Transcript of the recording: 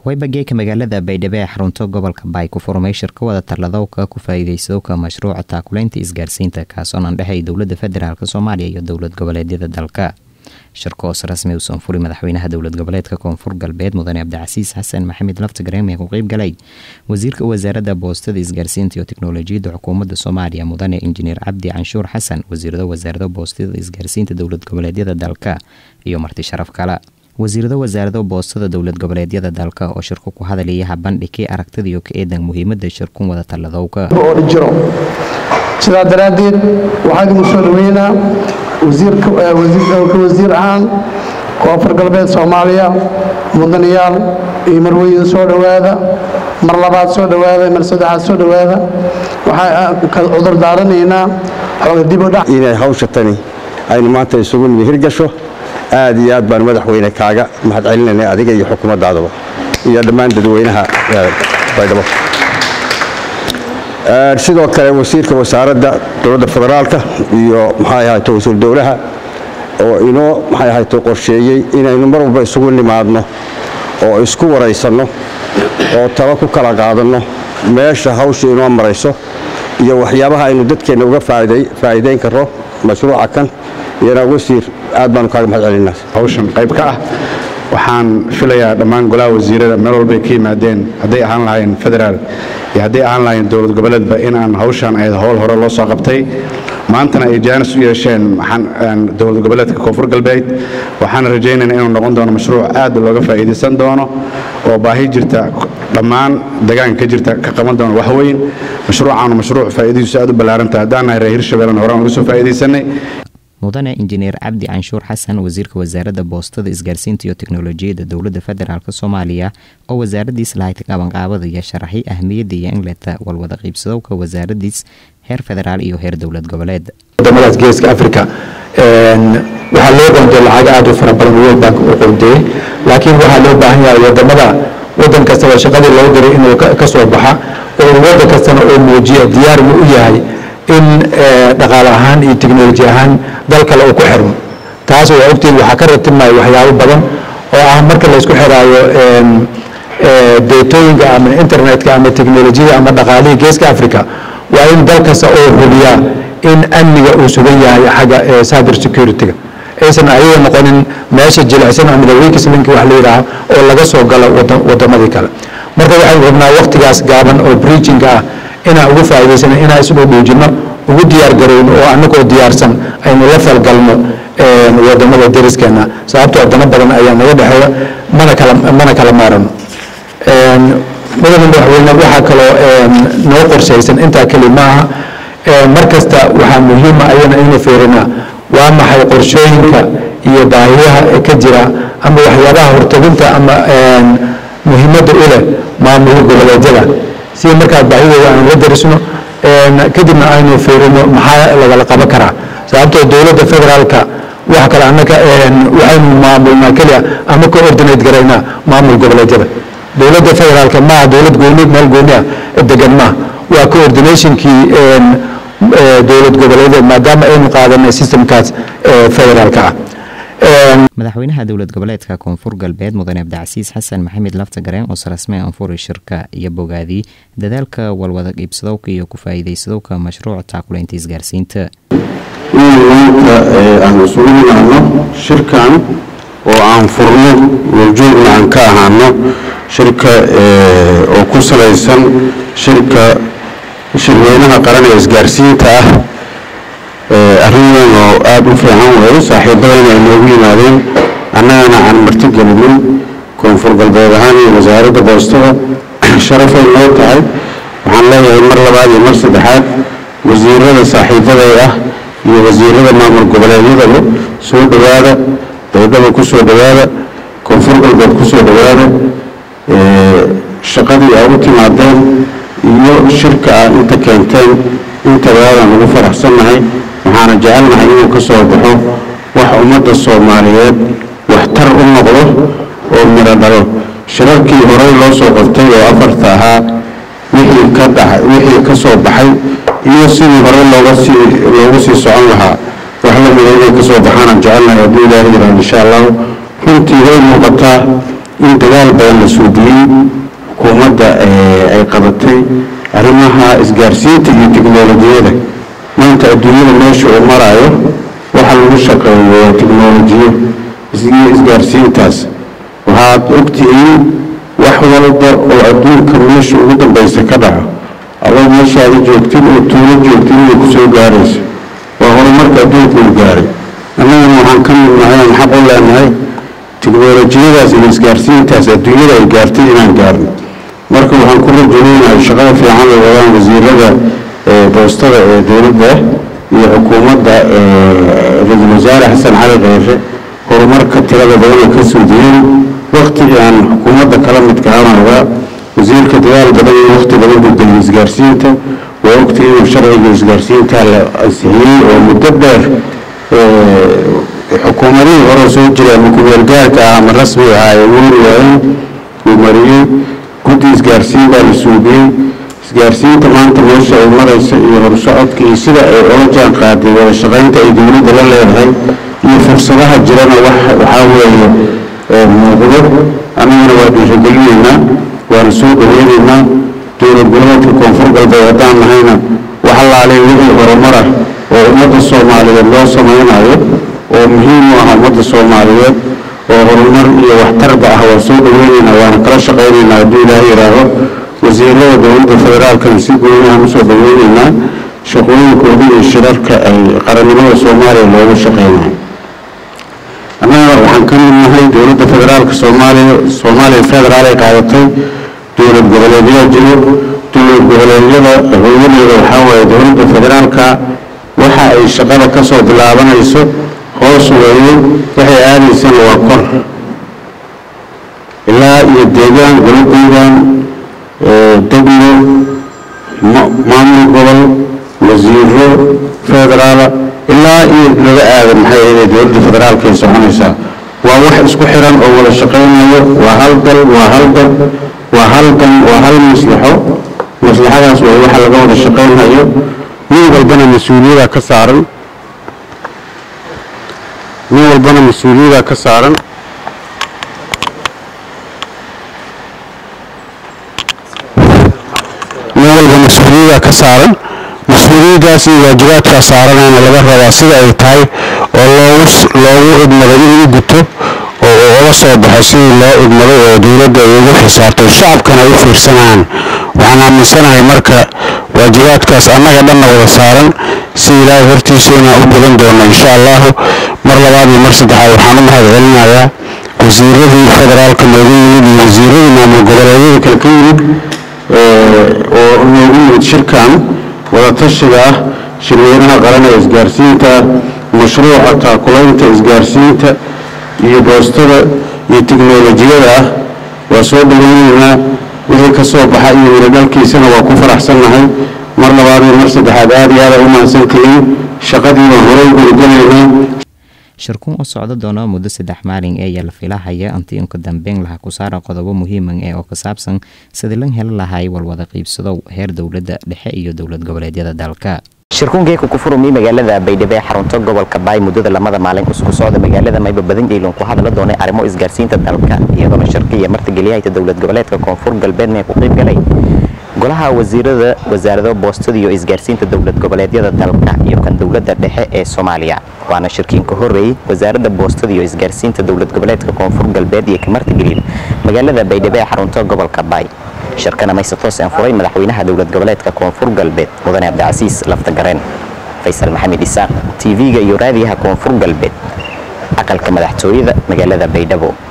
waybageeka magaalada baydhabo ee xarunta gobolka baay ku furmay shirka wada taladowka ku faa'iidaysadowka mashruuca taakulaynta isgaarsiinta kaasoo nan dhexay dowladda federaalk soomaaliya iyo dowlad goboleedyada dalka shirka hoos rasmi uusan furi madaxweynaha dowlad goboleedka koonfur galbeed mudane cabdicasiis xasan maxamed laftigareem ee ku qeyb galay wasiirka wasaaradda boostada isgaarsiinta iyo teknolojiyadda xukuumadda soomaaliya mudane injineer cabdi canshuur xasan wasiirada wasaarada boostada isgaarsiinta dowlad goboleedyada dalka iyo marti sharaf kale wasiirada wasaarada boostada dowlad goboleedyada dalka oo shirku ku hadalaya habandhigkii aragtidaiyo ka eedan muhiimada shirkun wada taladowka jiro sidaa daraaddeed waxaa idinku soo dhaweynaa wasiirka wasiir ahaan koonfur galbeed soomaaliya mudanayaal iyo marweyda soo dhowaada mar labaad soo dhowaada mar saddexaad soo dhowaada waxaan cudur daaranaynaa xooga dib u dhac inay hawsha tani aynu maanta isugu nimi hirgasho aad iyo aad baan madaxweyne kaaga mahad celinayna adiga iyo xukuumaddaadaba iyo dhammaan dadweynaha baydhabo sidoo kale wasiirka wasaaradda dowladda federaalka iyo maxay ahayto wasiir dowlaha oo inoo maxay ahayto qorsheeyey inaynu mar walba isugu nimaadno oo isku waraysanno oo talo ku kala qaadanno meesha hawsha inoo marayso iyo waxyaabaha aynu dadkeenna uga faa'iidayn karro mashruuca kan iyana wasiir aad baanu kaaga mahad celinaa hawshan qayb ka ah waxaan filayaa dhammaan golaha wasiirada meel walbay ka yimaadeen hadday ahaan lahaayeen federaal iyo hadday ahaan lahaayeen dowlad goboleedba inaan hawshan ahayd howl hore loo soo qabtay maantana ay jaanis u yeesheen dowlad goboleedka koonfur galbeed waxaan rajaynaynaa inuu noqon doono mashruuc aad looga faa'iidaysan doono oo baahi jirta dhammaan degaanka ka jirta ka qaban doono waxweyn mashruucaanu mashruuc faa'iidadiisu aad u ballaarantahay haddaan nahay reer hirshabeellena horaan uga soo faa'iidaysanay mudane injineer cabdi canshuur xasan wasiirka wasaaradda boostada isgaarsiinta iyo teknolojiyadda dowladda federaalk soomaaliya oo wasaaradiis lahayd qabanqaabada iyo sharaxay ahmiyadda iyo inleta walwada qiibsadowka wasaaradiis heer federaal iyo heer dowlad goboleed wadamadaas geeska africa waxaa loo qoonday lacag aad u fara badan world bank u qoondeeyey laakiin waxaa loo baahan yahay wadamada wadan kastaba shaqadii loo diray inuu ka soo baxa oo wadan kastana oo muujiya diyaar buu u yahay in dhaqaale ahaan iyo teknoloji ahaan dal kale uu ku xirmo taas waa ogtiin waxaa ka ratibmaya waxyaabo badan oo ah marka laysku xiraayo deetooyinka ama internetka ama teknolojiyada ama dhaqaalihii geeska africa waa in dal kasta oo hubiyaa in amniga uu sugan yahay xagga cyber security-ga aysan ayaga noqonin meesha jilicsan ama weakest link wax la yidhaaho oo laga soo galo wadamadii kale marka waxaynu rabnaa waktigaas gaaban oo breaching ah inaan ugu faa'iidaysano inaan isdhow dhuujinno ugu diyaar garowno oo annagoo diyaarsan aynu la falgalno wadamada dariskeenna sababtoo dano badan ayaa naga dhexeeya mana kala mana kala maarano mudane madaxweyne waxaa kaloo noo qorshaysan intaa keli maaha mar kasta waxaa muhiima ayana inuu fiirinaa waa maxay qorshooyinka iyo baahiyaha ka jira ama waxyaabaha horteginta ama muhiimadda u leh maamulka goboleedyada si markaa baahidooda aanu la darisno kadibna aynu fiirino maxaa lagala qaban karaa sababtoo dowladda federaalka wax kale annaka waxaynu maamulnaa keliya ama ka ordinate garaynaa maamul goboleedyada dowladda federaalka maaha dowlad gooni meel gooni ah degan maaha waa coordinationkii dowlad goboleedyada maadaama aynu qaadanay systemkaas federaalka ah madaxweynaha dowlad goboleedka koonfur galbeed mudane cabdicasiis xasan maxamed laftagareen oo sarasme anfuri shirka iyo bogaadii dadaalka walwada qiibsadowka iyo ku faa'iidaysadowka mashruuca taakulaynta isgaarsiinta maanta aan isugu nimaadno shirkan oo aan furno waljoogna aan ka ahaano shirka oo ku salaysan shirka shirweynaha qaran ee isgaarsiinta ah arrin oo aada u fiican weeyo saaxiibadana ay noogu yimaadeen annagana aan marti gelinin koonfur galbeed ahaan iyo wasaaradda boostada sharafay noo tahay waxaan leeyahay mar labaad iyo mar saddexaad wasiirada saaxiibaday ah iyo wasiirada maamul goboleedyadaba soo dhowaada baydhaba ku soo dhowaada koonfur galbeed ku soo dhowaada shaqadii aa u timaadeen iyo shirka aad inta keenteen intaba aadaan ugu faraxsannahay waxaana jecelnahay inuu ka soo baxo wax ummadda soomaaliyeed waxtar u noqdo oo midho dhalo shirarkii horey loo soo qabtay oo afarta ahaa wixii ka dhaxay wixii ka soo baxay iyo sidii hore looga sii loogu sii socon lahaa wax la mida inay ka soo baxaanaan jecelnahay hadduu ilaahay yidhaahdo insha allahu runtii way muuqataa in dagaal badan la suudiyey xukuumadda ay qabatay arrimaha isgaarsiinta iyo tiknolojiyada maanta adduunyada meesha uu maraayo waxa lagu shaqeeyo waa tiknolojiyo iyo isgaarsiintaas waxaad ogtihiin wax walba oo adduunka meesha ugu dambaysa ka dhaco adoo meeshaada joogtin oo tuulo joogtin inay ku soo gaarayso waa horumarka adduunka uu gaaray annagana waxaan ka mid nahay aan xaq u leenahay tiknolojiyadaas iyo isgaarsiintaas adduunyada ay gaartay inaan gaarno marka waxaan ku rajuleynahay shaqada fiican ay wadaan wasiirada boostada ee dowladda iyo xukuumadda ra-iisul wasaare xasan cali kheyre horumarka tirada badan ay ka suudiyeen waktigii aan xukuumadda kala midka aanagaa wasiirka dadaal badan iyo wakti badan gudbay isgaarsiinta waa ogtay inuu sharciga isgaarsiinta la ansixiyey oo muddo dheer xukuumadihii hore soo jiray ama kumeelgaarka ah ama rasmiga ah ay weri waayeen uu mariyey guddi isgaarsiin baa la suudiyey isgaarsiinta maanta meesha ay maraysa iyo horsocodka iyo sida ay ola jaan qaaday wada shaqaynta ay dowladda la leedahay iyo fursadaha jirana waxaa weeye muuqdo annagana waa dhiirigelinaynaa waana soo dhaweynaynaa dowlad goboleedka koonfur galbeed haddaan nahayna wax allaaleen wixii horumar ah oo ummadda soomaaliyeed loo samaynayo oo muhiim u ah ummadda soomaaliyeed oo horumar iyo waxtarba ah waa soo dhaweynaynaa waana kala shaqaynaynaa hadduu ilaaha yidhaaho wasiirada dowladda federaalkana si goonihaan usoo dhaweynaynaa shaqooyinkooda iyo shirarka ay qarannimada soomaaliya loogu shaqaynayo annaga waxaan ka mid nahay dowladda federaalka soomaaliya soomaaliya federaal ay qaadatay dowlad goboleedyaa jiro dowlad goboleedyada hooyadeeda waxaa waaye dowladda federaalka waxa ay shaqada ka soo bilaabanayso hoos weeye waxay aadaysana waa kor ilaa iyo deegaan golo deegaan degmo maamul gobol wasiiro federaala ilaa iyo laga aada maxay ahayd dowladda federaalka ay soconaysaa waa wax isku xiran oo wada shaqaynayo waa hal dal waa hal dal waa hal dan waa hal maslaxo maslaxadaas waa waxa laga wada shaqaynayo nin walbana mas-uuliyada ka saaran nin walbana mas-uuliyada ka saaran nin walba mas-uuliyada ka saaran mas-uuliyadaas iyo waajibaadkaa saaranayna laga rabaa sida ay tahay oo loogu loogu idmaday inuu guto oo uga soo baxo sidii loo idmaday oo dowladda ay ugu xisaabtay shacabkana ay u fiirsanayaan waxaan aaminsanahay marka waajibaadkaas annaga dhanna wada saaran si ilaahay hortiisa inaan u gudan doono insha allahu mar labaad iyo mar saddexaad waxaan u mahad celinayaa wasiiradii federaalka noogu yimid iyo wasiiradii maamul goboleedyada kale ka yimid oo noogu yimid shirkan wadatashiga ah shirweynaha qaran ee isgaarsiinta mashruuca taakulaynta isgaarsiinta iyo boostada iyo tiknolojiyada ah waa soo dhaweynaynaa wixii ka soo baxa iyo wiladhalkiisana waa ku faraxsannahay mar labaad iyo mar saddexaad aad iyo aada u mahadsantihiin shaqadii baan horey gurgalaynaa shirkuun oo socdo doona muddo saddex maalin ee ayaa la filahaya intii inka dambeyn laha ku saara qodobo muhiiman ee oo ka saabsan sidii lan heli lahay walwada qiibsado heer dowladda dhexe iyo dowlad goboleedyada dalka shirkuunkeeku ku furumi magaalada baydhabo ee xarunta gobolka baay muddada lamada maalin isku socda magaalada mayba badan jeylan ku hadla doonay arrimo isgaarsiinta dalka iyadoona shirka iyo martigeliyahayta dowlad goboleedka koonfur galbeedna ku qayb galay golaha wasiirada wasaarado boostada iyo isgaarsiinta dowlad goboleedyada dalka iyo kan dowladda dhexe ee soomaaliya waana shirkiin ka horreeyey wasaaradda boostada iyo isgaarsiinta dowlad goboleedka koonfur galbeed iyo ka martigeliya magaalada baydhabo ee xarunta gobolka baay shirkana mayse toos aan furay madaxweynaha dowlad goboleedka koonfur galbeed mudane cabdicasiis laftagareen faysal maxamed isaaq tv-ga iyo raadiyaha koonfur galbeed aqalka madaxtooyada magaalada baydhabo